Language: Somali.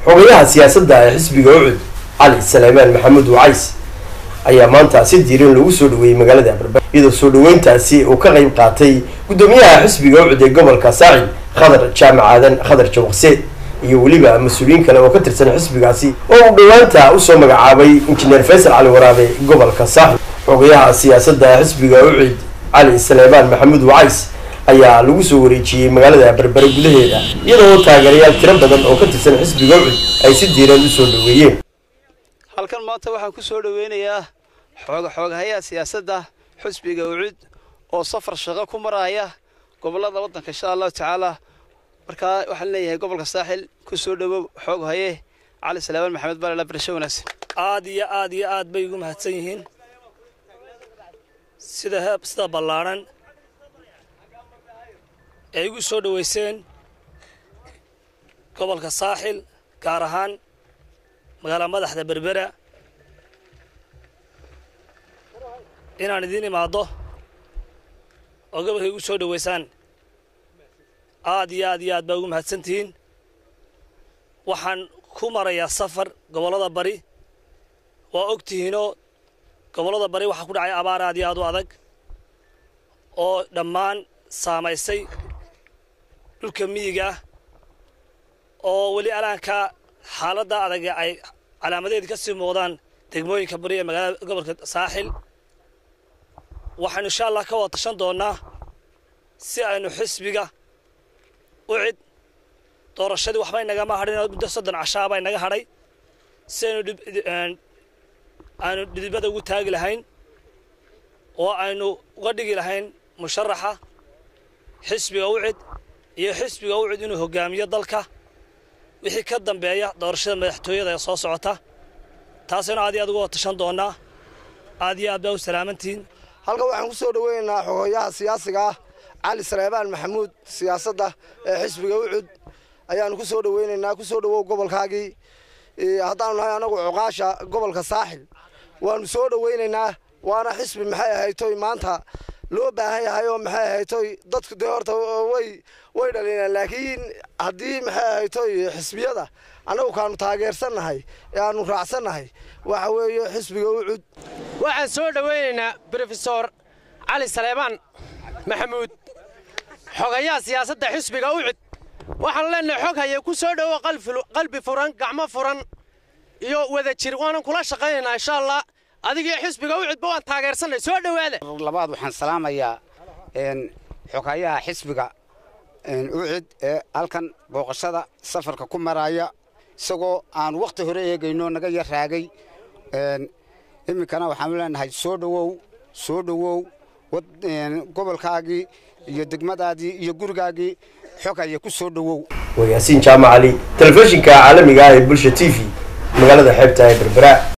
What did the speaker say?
xogayaha siyaasadda ee xisbiga ucud cali saleymaan maxamuud wacays ayaa maanta si diiran loogu soo dhaweeyey magaalada abarbar iyadoo soo dhaweyntaasi uu ka qayb qaatay guddoomiyaha xisbiga ucud ee gobolka saacid khadar jaamac aadan khadar jawaqse iyo weliba mas-uuliyiin kale oo ka tirsan xisbigaasi oo uu dhowaanta usoo magacaabay injineer faysal cali waraabe gobolka saaxib xogayaha siyaasadda ee xisbiga ucud cali saleymaan maxamuud wacays ayaa lagu soo wareejiyey magaalada berbere gudaheeda iyadoo taageerayaal tiro badan oo ka tirsan xisbiga ucud ay si diiran usoo dhaweeyeen halkan maanta waxaan ku soo dhaweynayaa xooga xoogahayaha siyaasadda xusbiga ucud oo safar shaqo ku maraya gobollada waddanka insha allahu tacaala markaa waxaan leeyahay gobolka saaxil ku soo dhowow xoog haye cali salaamaan maxamed balala barasho wanaagsan aad iyo aad iyo aad bay ugu mahadsan yihiin sida heeb sida ballaadhan ay igu soo dhoweyseen gobolka saaxil gaar ahaan magaala madaxda berbera inaan idiin imaaddo oo gobolka igu soo dhoweysaan aad iyo aad iyo aad baa ugu mahadsan tihiin waxaan ku marayaa safar gobollada bari waa og tihiinoo gobollada bari waxaa ku dhacay abaar aad iyo aad u adag oo dhammaan saamaysay dhulka miyiga ah oo weli alaanka xaaladda adag ay calaamadeedi ka sii muuqdaan degmooyinka bari ee magaalada gobolka saaxil waxaynu insha allah ka wada tashan doonnaa si aynu xisbiga ucid doorashadii waxba inagama hadhin muddo soddon cashaabaa inaga hadhay si aynu aynu dhidibada ugu taagi lahayn oo aynu uga dhigi lahayn musharaxa xisbiga ucid iyo xisbiga ucid inuu hogaamiyo dalka wixii ka dambeeya doorashada madaxtooyada ee soo socota taasaynu aad iyo aad uga wada tashan doonnaa aad iyo aad baa u salaamantihiin halkan waxaan ku soo dhaweynaynaa xogayaha siyaasiga ah cali saleymaan maxamuud siyaasadda ee xisbiga ucud ayaanu ku soo dhaweynaynaa ku soo dhawow gobolkaagii haddaanu nahay anagu cuqaasha gobolka saaxil waanu soo dhaweynaynaa waana xisbi maxay ahaytoy maanta loo baahan yahay oo maxay ahaytoy dadku dee horta way way dhalinaan laakiin haddii maxay ahaytoy xisbiyada annagu kaanu taageersannahay ee aanu raacsannahay waxa weeye xisbiga ucud waxaan soo dhaweynaynaa brofesor cali saleymaan maxamuud xogayaha siyaasadda xisbiga ucud waxaan leenahay xog haye ku soo dhowo qalbi furan gacmo furan iyo wada jir waanan kula shaqaynaynaa insha allah adigii xisbiga ucudba waan taageersanay soo dhowaada labaad waxaan salaamayaa xogayaha xisbiga ucud ee halkan booqashada safarka ku maraya isagoo aan wakhti hore eegayno naga yar raagay iminkana waxaanu leenahay soo dhowow soo dhowow gobolkaagii iyo degmadaadii iyo gurigaagii xogaya ku soo dhowow waa yaasiin jaamac cali telefishinka caalamiga ah ee bulsha t v magaalada xeebta ee berbera